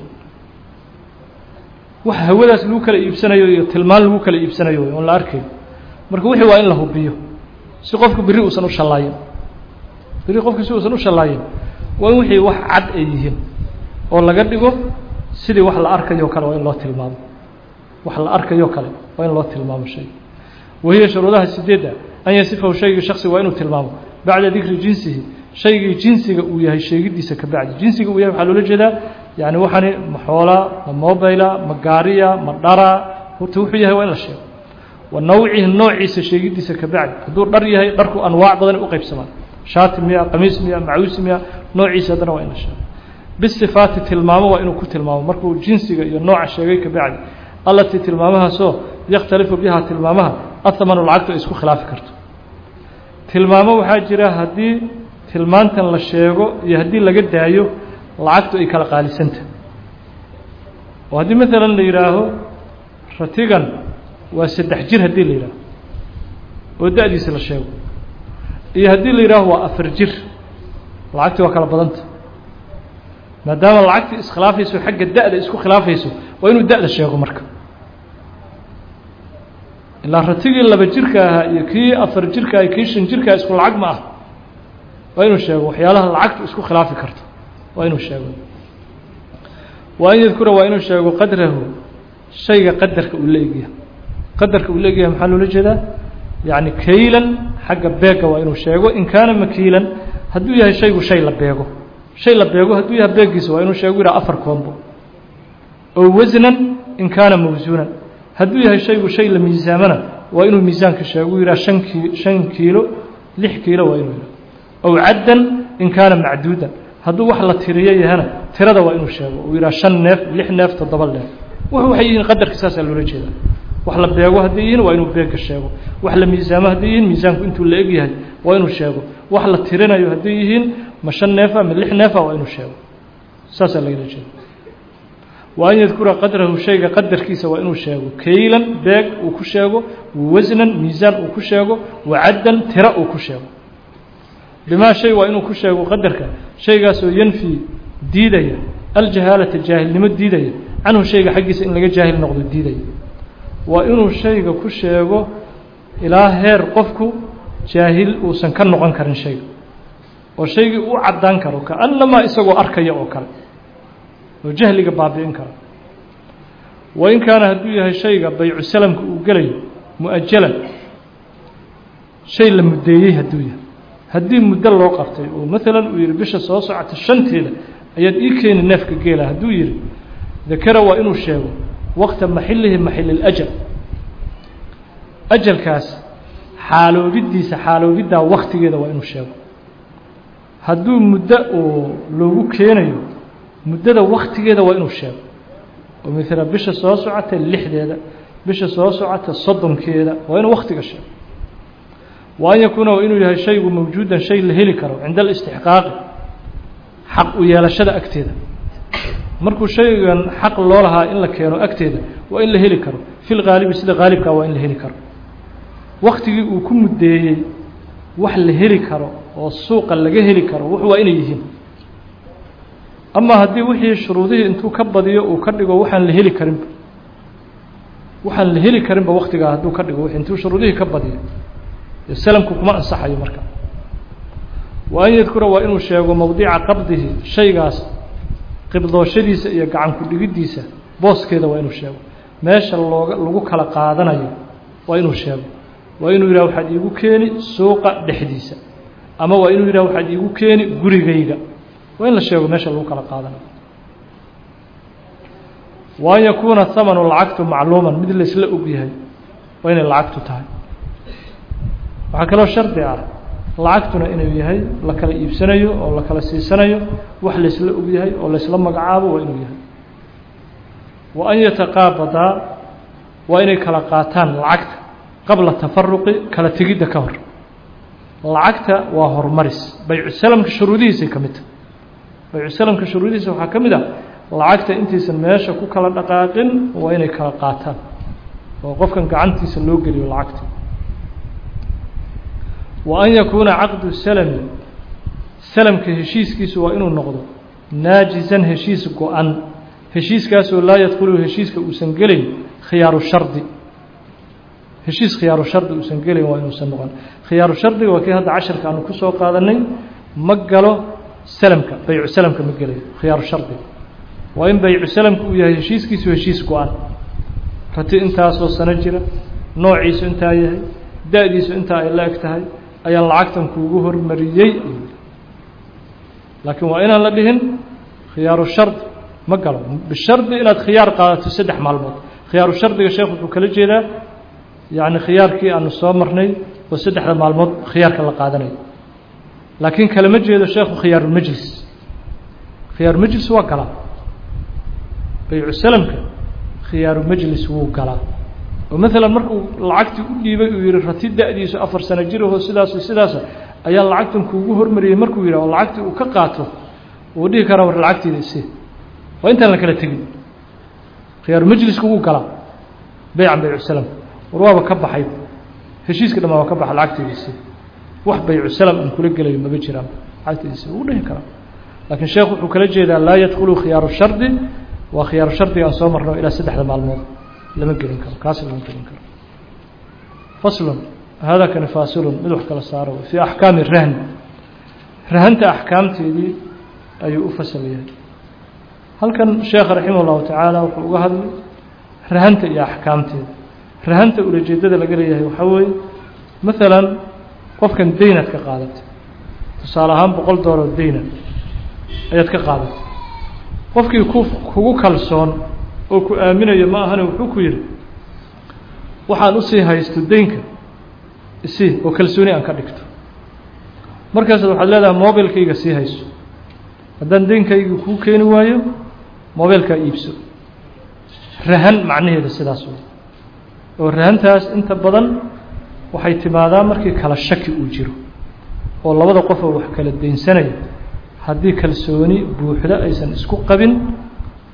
wax hawadaas lagu kala iibsanayo iyo tilmaan lagu kala iibsanayo oon la arkayo marka wixii waa in la hubiyo si qofku berri uusan u shallaayin berri qofku si uusan u shallaayin waa in wixii wax cad ay yihiin oo laga dhigo sidii wax la arkayo kale waa in loo tilmaamo wax la arkayo kale waa in loo tilmaamo shay wahiya shuruudaha sideedda an yasifahu shaygii shaksi waa inuu tilmaamo bacda dikri jinsihi shaygii jinsiga uu yahay sheegidiisa ka bacdi jinsiga uu yahay waxaa loola jeedaa yani waxani ma xoolaa ma mobila ma gaariya ma dhara horta wuxuu yahay waa in la sheego wa nawcihi noociisa sheegidiisa ka bacdi hadduu dhar yahay dharku anwaac badan u qaybsamaan shaati miya qamiis miya macuusi miya noociisa haddana waa in la sheego bisifaati tilmaamo waa inuu ku tilmaamo markuu jinsiga iyo nooca sheegay ka bacdi allatii tilmaamahaasoo yakhtalifu bihaa tilmaamaha ahamanu lacagtu ay isku khilaafi karto tilmaamo waxaa jira haddii tilmaantan la sheego iyo haddii laga daayo lacagtu ay kala qaalisanta oo haddii maalan la yidhaaho ratigan waa saddex jir haddii la yidhaaho oo da-diisa la sheego iyo haddii la yidhaaho waa afar jir lacagtii waa kala badanta maadaama lacagtii iskhilaafayso xagga da-da isku khilaafayso waa inuu da-da sheego marka ilaa ratigii laba jirka ahaa iyo kii afar jirka iyo kii shan jirka isku lacag ma ah waa inuu sheego waxyaalaha lacagtu isku khilaafi karto waa inuu sheego wa an yadkura waa inuu sheego qadrahu shayga qadarka uu la egyahay qadarka uu la egyahay maxaa loola jeedaa yacni kaylan xagga beega waa inuu sheego in kaana makiilan hadduu yahay shaygu shay la beego shay la beego hadduu yahay beegiisa waa inuu sheego yidhaha afar koombo oo wasnan in kaana mawsuunan hadduu yahay shaygu shay la miisaamana waa inuu miisaanka sheego u yidhaha shan ki shan kiilo lix kiilo waa inuu yidhaha ow caddan in kaana macduudan hadduu wax la tiriyo yahana tirada waa inuu sheego uu yidhaha shan neef lix neef toddoba neef wax waxay yihiin qadarka saasaa loola jeedaa wax la beego hadday yihiin waa inuu beega sheego wax la miisaamo hadday yihiin miisaanku intuu la eg yahay waa inuu sheego wax la tirinayo hadday yihiin ma shan neefa ma lix neefa waa inuu sheego saasaa lagala jeeda wa an yadkura qadrahu shayga qadarkiisa waa inuu sheego kaylan beeg uu ku sheego wasnan miisaan uu ku sheego wacaddan tira uu ku sheego bimaa shay waa inuu ku sheego qadarka shaygaasoo yanfii diidaya aljahaalata jaahilnimo diidaya canhu shayga xaggiisa in laga jaahil noqdo diidaya waa inuu shayga ku sheego ilaa heer qofku jaahil uusan ka noqon karin shayga oo shaygii u caddaan karo kaannamaa isagoo arkaya oo kale oo jahliga baabi'in karo wa in kaana hadduu yahay shayga baycu salamka uu gelayo mu-ajalan shay la muddeeyey hadduu yahay haddii muddo loo qabtay oo maalan uu yihi bisha soo socota shanteeda ayaad ii keeni neefka geela hadduu yihi dakara waa inuu sheego waqta maxilihi maxililajal ajalkaas xaaloobidiisa xaaloobidaa waktigeeda waa inuu sheego hadduu muddo uu loogu keenayo muddada waktigeeda waa inuu sheego oo maala bisha soo socota lixdeeda bisha soo socota soddonkeeda waa inuu waktiga sheego wa an yakuuna waa inuu yahay shaygu mawjuudan shay la heli karo cinda alistixqaaqi xaq u yeelashada agteeda markuu shaygan xaq loo lahaa in la keeno agteeda waa in la heli karo fi lgaalibi sida haalibkaa waa in la heli karo waktigii uu ku muddeeyey wax la heli karo oo suuqa laga heli karo wuxu waa inay yihiin ama haddii wixii shuruudihii intuu ka badiyo uu ka dhigo waxaan la heli karinba waxaan la heli karinba waktigaa hadduu ka dhigo intuu shuruudihii ka badiyo salamku kuma ansaxayo marka wa an yadkura waa inuu sheego mowdica qabdihi shaygaas qibdooshadiisa iyo gacan ku dhigiddiisa booskeeda waa inuu sheego meesha looga lagu kala qaadanayo waa inuu sheego waa inuu yidhah waxaad iigu keeni suuqa dhexdiisa ama waa inuu yidhah waxaad iigu keeni gurigayga waa in la sheego meesha lagu kala qaadanayo wa an yakuuna hamanu lacagtu macluuman mid laysla og yahay waa inay lacagtu tahay waxaa kaloo shardi ah lacagtuna inuu yahay la kala iibsanayo oo la kala siisanayo wax laysla og yahay oo laysla magacaabo waa inuu yahay wa an yataqaabadaa waa inay kala qaataan lacagta qabla tafaruqi kala tegidda ka hor lacagta waa horumaris baycu salamka shuruudihiisay ka mid tahay baycu salamka shuruudihiisa waxaa ka mid ah lacagta intaysan meesha ku kala dhaqaaqin waa inay kala qaataan oo qofkan gacantiisa loo geliyo lacagta wa an yakuuna caqdu salami salamka heshiiskiisu waa inuu noqdo naajizan heshiis go-an heshiiskaasoo laa yadkhulu heshiiska uusan gelayn khiyaaru shardi heshiis khiyaaru shardi uusan gelayn waa inuusan noqon khiyaaru shardiga waa kii hadda casharka aanu kusoo qaadanay ma galo salamka baycu salamka ma gelayo khiyaaru shardiga waa in baycu salamka uu yahay heshiiskiisu heshiis go-an rati intaasoo sano jira noociisu intaa yahay da-diisu intaa ay la eg tahay ayaan lacagtan kuugu hormariyey laakiin waa inaan la dhihin khiyaaru shardi ma galo bishardi inaad khiyaar qaadato saddex maalmood khiyaaru shardiga sheekh wuxuu kala jeedaa yacni khiyaarkii aanu soo marnay oo saddexda maalmood khiyaarka la qaadanayo laakiin kalama jeedo sheekhu khiyaarulmajlis khiyaarumajlis waa galaa baycu salamka khiyaarumajlis wuu galaa oo maalan markuu lacagtii u dhiibay uu yihi rati da-diisu afar sano jiraho sidaaso sidaasa ayaa lacagtan kuugu hormariyey markuu yidhah oo lacagtii uu ka qaato uu dhihi karaa war lacagtiida ise waa intaan la kala tegin khiyaarumajliska wuu galaa beycan baycu salam war waaba ka baxay heshiiska dhamaa waa ka baxa lacagtiida ise wax baycu salam aan kula gelayo maba jiraan lacagtiida ise wuu dhihi karaa laakiin sheekh wuxuu kala jeedaa laa yadkhulu khiyaaru shardi waa khiyaaru shardiga aan soo marno ilaa saddexda maalmood lama gelin karo kaas lama gelin karo faslun hada kani faasilun mid wax kala saaro fii axkaami rahn rahanta axkaamteedii ayuu u fasal yahay halkan sheekh raximah llahu tacaala wuxuu uga hadlay rahanta iyo axkaamteeda rahanta ulajeedada laga leeyahay waxaa weeye maalan qofkan deynaad ka qaadatay tusaale ahaan boqol doollar deyna ayaad ka qaadatay qofkii ku kugu kalsoon oo ku aaminayo ma ahane wuxuu ku yidhi waxaan usii haysto deynka isii oo kalsooni aan ka dhigto markaasad waxaad leedahay mobilkayga sii hayso haddaan deynkayga kuu keeni waayo mobilkaa iibso rahan macnaheeda sidaas wey oo rahantaas inta badan waxay timaadaa markii kala shaki uu jiro oo labada qofoo wax kala deynsanaya haddii kalsooni buuxda aysan isku qabin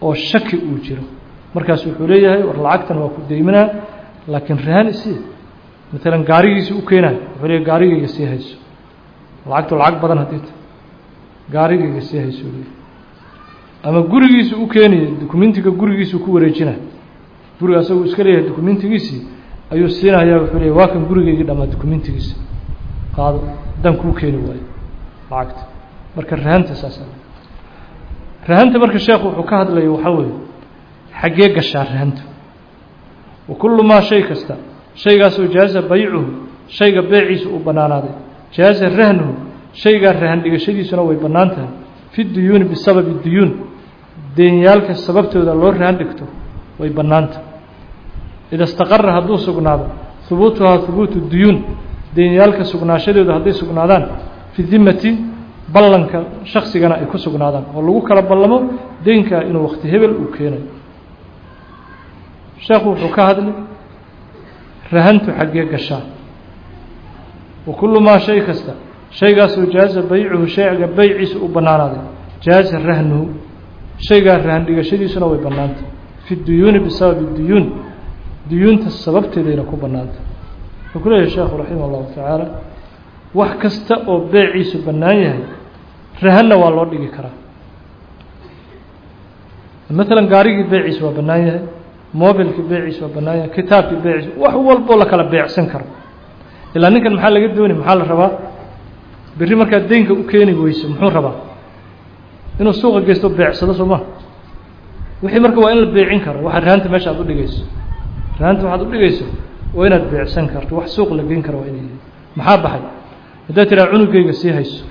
oo shaki uu jiro markaas wuxuu leeyahay war lacagtan waa ku deyminaa laakiin rahan isii maalan gaarigiisi u keenayo wuxuu leeyahy gaarigayga sii hayso lacagtu lacag badan haddii ta gaarigayga sii hayso leeyahy ama gurigiisu u keenaya dukumentiga gurigiisuu ku wareejinaya guriga asaguu iska leeyahay dukumentigiisii ayuu siinayaa wuxuu leeyahy waa kan gurigaygii dhamaa dukumentigiisi qaado haddaan kuu keeni waayo lacagta marka rahanta saasa rahanta marka sheekhu wuxuu ka hadlaya waxaa weeye xaggee gashaa rahanta wa kullu maa shay kasta shaygaasoo jaaza baycuhu shayga beeciisa uu bannaanaaday jaaza rahnuhu shaygaa rahan dhigashadiisuna way bannaan tahay fi duyuuni bisababi duyuun deenyaalka sababtooda loo rahan dhigto way bannaan tahay ida istaqara hadduu sugnaado hubuutuhaa hubuutu duyuun deenyaalka sugnaashadooda hadday sugnaadaan fi dimati ballanka shaksigana ay ku sugnaadaan oo lagu kala ballamo deynkaa inuu wakti hebel uu keenayo sheekhu wuxuu ka hadlay rahantu xaggee gashaa wa kullu maa shay kasta shaygaasoo jaaza baycuhu shayga beyciisa u bannaanaaday jaaza rahnuhu shaygaa rahan dhigashadiisuna way bannaantay fi duyuuni bisababi duyuun duyuunta sababteedayna ku bannaantay wuxuu ku leeyahay sheekhu raximah allahu tacaala wax kasta oo beeciisu bannaan yahay rahanna waa loo dhigi karaa maalan gaarigii beeciisa waa bannaan yahay mobilkii beeciisa waa bannaan yahay kitaabkii beeciisa wax walboo la kala beecsan karo ilaa ninkan maxaa laga doonay maxaa la rabaa berri markaad deynka u keeni weyso muxuu rabaa inuu suuqa geysto beecsado soo maha wixii marka waa in la beecin karo waxaa rahanta meesha aad u dhigayso rahanta waxaad u dhigayso waa inaad beecsan karto wax suuq la geyn karo waa inay yihiin maxaa baxay haddaad tiraa cunugayga sii hayso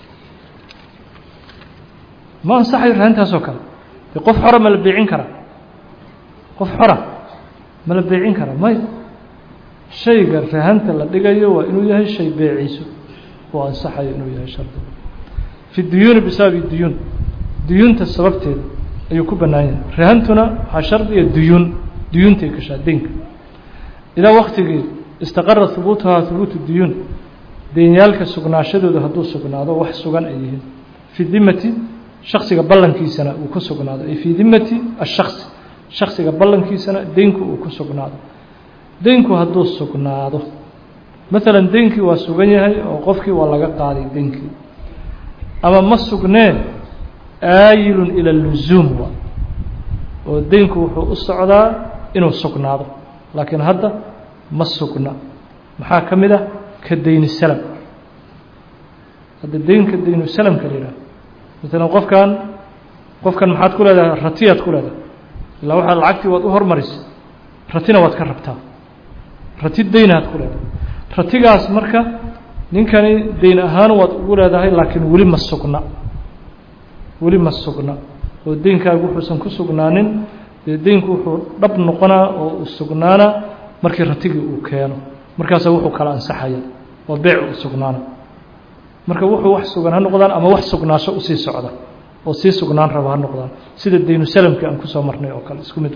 ma ansaxayo rahantaasoo kale de qof xora ma la beecin karaa qof xora ma la beecin karaa may shayga rahanta la dhigayo waa inuu yahay shay beeciiso oo ansaxayo inuu yahay shardi fi duyuuni bisababi duyuun duyuunta sababteeda ayuu ku bannaan yahay rahantuna waxaa shardiya duyuun duyuuntay gashaa deynka idaa waktigii istaqara hubuutuhaa hubuutu duyuun deenyaalka sugnaashadooda hadduu sugnaado wax sugan ay yihiin fi dimati shaksiga ballankiisana uu ku sugnaado ay fii dimati ashaksi shaksiga ballankiisana deynku uu ku sugnaado deynku hadduu sugnaado maalan deynkii waa sugan yahay oo qofkii waa laga qaaday deynkii ama ma sugnee aayilun ila lusuum waa oo deynku wuxuu u socdaa inuu sugnaado laakiin hadda ma sugna maxaa ka mid ah ka deyni salam hadda deynka deynu salamka la yidhaha maalan qofkan qofkan maxaad ku leedahay ratiyaad ku leedahay ilaa waxaa lacagtii waad u hormarisay ratina waad ka rabtaa rati deynaad ku leedahay ratigaas marka ninkani deyn ahaan waad ugu leedahay laakiin weli ma sugna weli ma sugna oo deynkaagu wuxuusan ku sugnaanin dee deynku wuxuu dhab noqonaa oo u sugnaana markii ratigii uu keeno markaasa wuxuu kala ansaxaya oo beec u sugnaana marka wuxuu wax sugan ha noqdaan ama wax sugnaasho usii socda oo sii sugnaan raba ha noqdaan sida deynu salamkii aan kusoo marnay oo kale isku mid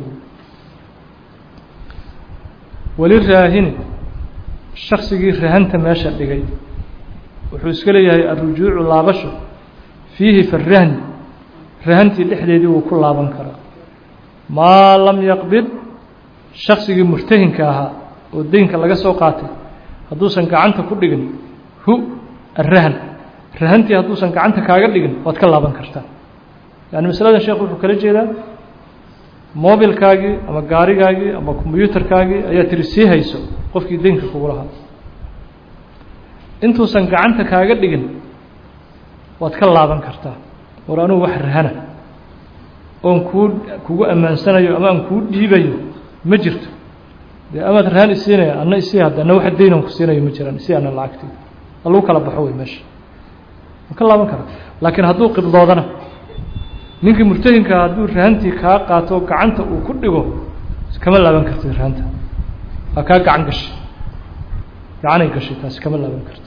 weli raahini shaksigii rahanta meesha dhigay wuxuu iska leeyahay alrujuucu laabasho fiihi farahni rahantii dhexdeedii wuu ku laaban karaa maa lam yaqbid shaksigii murtahinka ahaa oo deynka laga soo qaatay hadduusan gacanta ku dhigin hu arahan rahantii hadduusan gacanta kaaga dhigin waad ka laaban kartaa yani masaladan sheekhu wuxuu kala jeedaa mobilkaagii ama gaarigaagii ama kombyuutarkaagii ayaa tiri sii hayso qofkii deynka kugu lahaa intuusan gacanta kaaga dhigin waad ka laaban kartaa war anugu wax rahana oon kuu kugu ammaansanayo ama aan kuu dhiibayo ma jirto dee amaad rahan isiinaya anna isii hadda anna waxa deynan ku siinayo ma jiraan isii ana lacagtii lagu kala baxo wey meesha ma ka laaban kara laakiin hadduu qibdoodana ninkii murtahinkaa hadduu rahantii kaa qaato gacanta uu ku dhigo kama laaban kartid rahanta waa kaa gacan gashay gacanay gashay taasi kama laaban kartid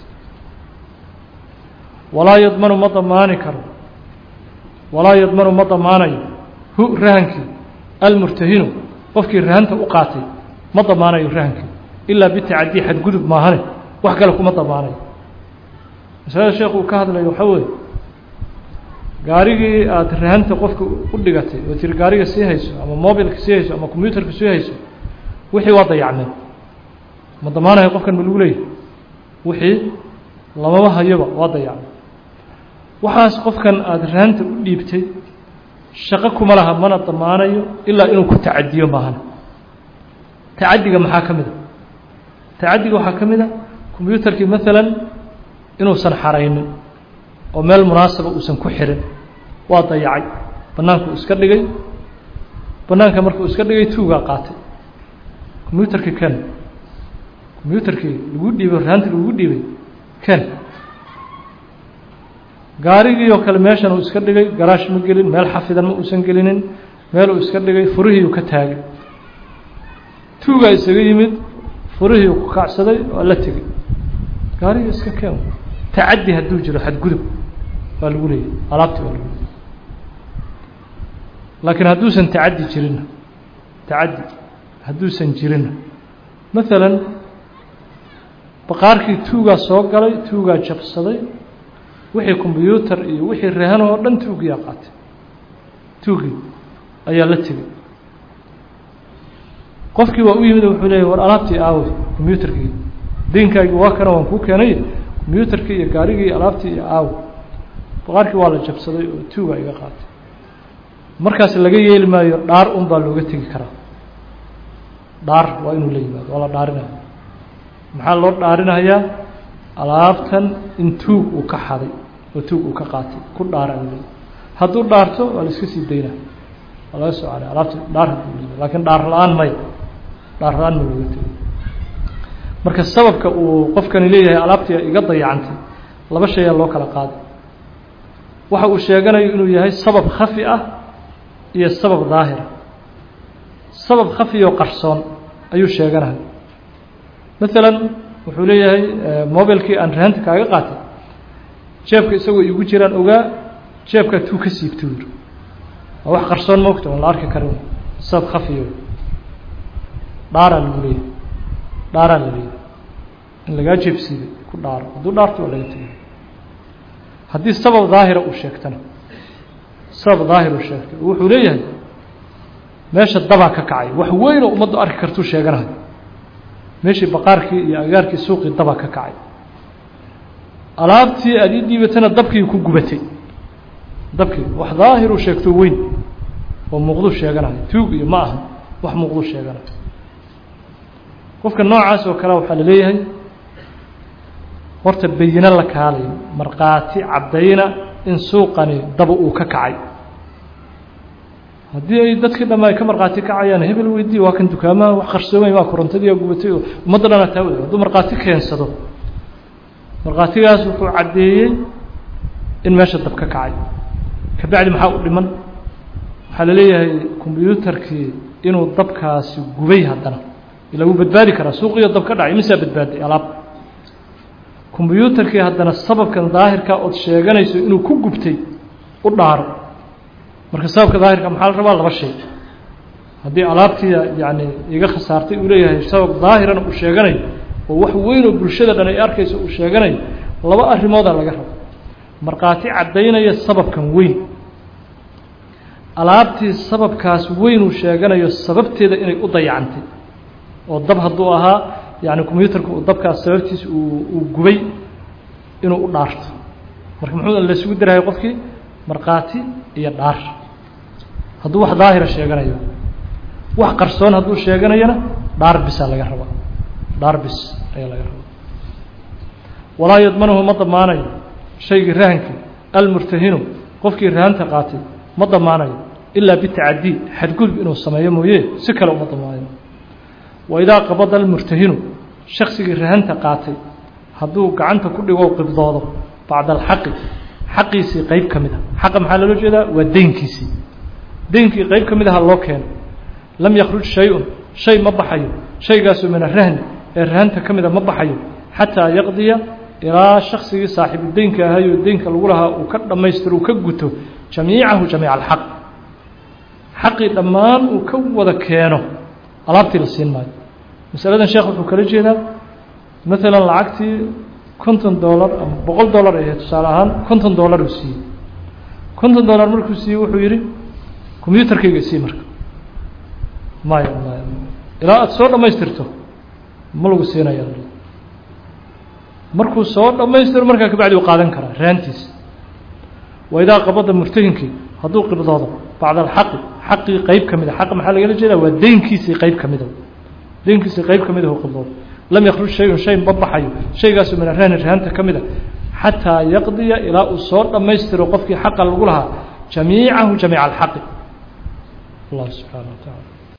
walaa yadmanu ma damaani karo walaa yadmanu ma damaanayo hu rahankii almurtahinu qofkii rahanta u qaatay ma damaanayo rahankii ilaa bitacadii xadgudub maahane wax kale kuma damaanayo masalada sheekhu uu ka hadlayo waxaa weeye gaarigii aada rahanta qofka u dhigatay oo tiri gaariga sii hayso ama mobilka sii hayso ama combyuterka sii hayso wixii waa dayacmeen ma damaanayo qofkan ma lagu leeyahy wixii lamama hayoba waa dayacmeen waxaas qofkan aada rahanta u dhiibtay shaqo kuma laha mana damaanayo ilaa inuu ku tacadiyo maahana tacadiga maxaa ka mid a tacadiga waxaa ka mid a combyuterkii maalan inuusan xaraynin oo meel munaasaba uusan ku xirin waa dayacay bannaankuu iska dhigay bannaanka markuu iska dhigay tuugaa qaatay combyuterkii ken combyuterkii lagu dhiibay raanti lagu dhiibay ken gaarigii oo kale meeshan uu iska dhigay garaash ma gelin meel xafidan ma uusan gelinin meel uu iska dhigay furihiiu ka taagay tuugaa isaga yimid furihiiu ku kacsaday waa la tegey gaarigii iska keen tacaddi hadduu jiro xadgudub waa lagu leeyahy alaabtii waa lagu leeyay laakiin hadduusan tacaddi jirinna tacaddi hadduusan jirinna maalan baqaarkii tuugaa soo galay tuugaa jabsaday wixii combyuutar iyo wixii rahan oo dhan tuugiyaa qaatay tuugii ayaa la tegey qofkii waa u yimid wuxuu leeyay war alaabtii aawey combyuterkii diinkaagii waa kana waan kuu keenay combyuterkii iyo gaarigii iyo alaabtii iyo aawe baqaarkii waa la jabsaday oo tuugaa iga qaatay markaas laga yeeli maayo dhaar un baa looga tegi karaa dhaar waa inuu la yimaado waa la dhaarinaya maxaa loo dhaarinayaa alaabtan in tuug uu ka xaday oo tuug uu ka qaatay ku dhaara l hadduu dhaarto waa la iska sii daynaa waa laga soo calay alaabta dhaar hadduu leeyahay laakiin dhaar la-aan maya dhaar la-aan ma looga tegay marka sababka uu qofkani leeyahay alaabtii iga dayacantay laba shay aa loo kala qaaday waxa uu sheeganayo inuu yahay sabab khafi ah iyo sabab daahira sabab khafi oo qarsoon ayuu sheeganaya maalan wuxuu leeyahay mobilkii aan rahanta kaaga qaatay jeebka isagoo igu jiraan ogaa jeebkaa tuu ka siibta yiri waa wax qarsoon moogta oon la arki karin sabab khafiyo dhaaraa lagu leeyahay dhaaraa la leeyahay in lagaa jeebsiiday ku dhaaro hadduu dhaarto waa laga tegay haddii sabab daahira uu sheegtana sabab daahir uu sheegtay wuxuu leeyahay meesha dabaa ka kacay wax weyn oo ummaddu arki kartuu sheeganahay meeshii baqaarkii iyo agaarkii suuqii daba ka kacay alaabtii aada ii dhiibatana dabkii ku gubatay dabkii wax daahiruu sheegto weyn oo muuqduu sheeganayo tuug iyo ma aha wax muuqduu sheeganayo qofka noocaas oo kale waxaa la leeyahay horta bayino la kaalayo markhaati caddayna in suuqani daba uu ka kacay haddii ay dadkii dham ay ka markhaati kacayaan hebel weydii waa kan dukaamaha wax qarsoomay waa korontadii gubatay oo ummadda dhana taa wada hadduu markhaati keensado markhaatigaas wuxuu caddeeyey in meesha dab ka kacay kabacdi maxaa u dhiman waxaa la leeyahay combyuutarkii inuu dabkaasi gubay haddana ila wuu badbaadi karaa suuqiyo dab ka dhacay misaa badbaaday alaab combyuutarkii haddana sababkan daahirka ood sheeganayso inuu ku gubtay u dhaaro marka sababka daahirka maxaa la rabaa laba shay haddii alaabtii yani iga khasaartay uu leeyahay sabab daahirana uu sheeganayo oo wax weyn oo bulshada dhan ay arkayso uu sheeganayo laba arrimoodaa laga rabo markhaati caddaynaya sababkan weyn alaabtii sababkaas weyn uu sheeganayo sababteeda inay u dayacantay oo dab hadduu ahaa yani combyuutarka uu dabkaas sababtiisa uu uu gubay inuu u dhaarto marka muxuu laysugu darahay qofkii markhaati iyo dhaar hadduu wax daahira sheeganayo wax qarsoon hadduu sheeganayona dhaar bisaa laga rabaa dhaar bis ayaa laga rabaa walaa yadmanuhu ma damaanayo shaygii rahankii almurtahinu qofkii rahanta qaatay ma damaanayo ilaa bitacadii xadgudub inuu sameeyo mooye si kale uma damaanayo waidaa qabada almurtahinu shaksigii rahanta qaatay hadduu gacanta ku dhigo qibdoodo bacda alxaqi xaqiisii qeyb ka mid a xaqa maxaa loola jeedaa waa deynkiisii deynkii qeyb ka mid aha loo keeno lam yakruj shay-un shay ma baxayo shaygaasoo min arahni ee rahanta ka mida ma baxayo xataa yaqdiya ilaa shaksigii saaxiibu deynka ahayoo deynka lagu lahaa uu ka dhammaystiro uu ka guto jamiicahu jamiica alxaq xaqii dhammaan uu ka wada keeno alaabtii la siin maayo masaladan sheekh wuxuu kala jeedaa maalan lacagtii konton dollar ama boqol dollar ahe tusaale ahaan konton dollar uu siiyey konton dollar markuu siiyey wuxuu yidhi combyutarkayga sii marka maya maya ilaa aada soo dhammaystirto ma lagu siinaya markuu soo dhammaystiro markaa kabacdi u qaadan karaa raantiisa wa idaa qabada murtahinkii hadduu qibdoodo bacda alxaqi xaqii qeyb ka mida xaqa maxaa lagala jeedaa waa deynkiisii qeyb ka mida deynkiisii qeyb ka mid ah qibdoodo lam yakruj shayun shay ma baxayo shaygaasu min arahni rahanta ka mid a xataa yaqdiya ilaa uu soo dhammaystiro qofkii xaqa lagu lahaa jamiicahu jamiica alxaqi allah subxaana wa tacaala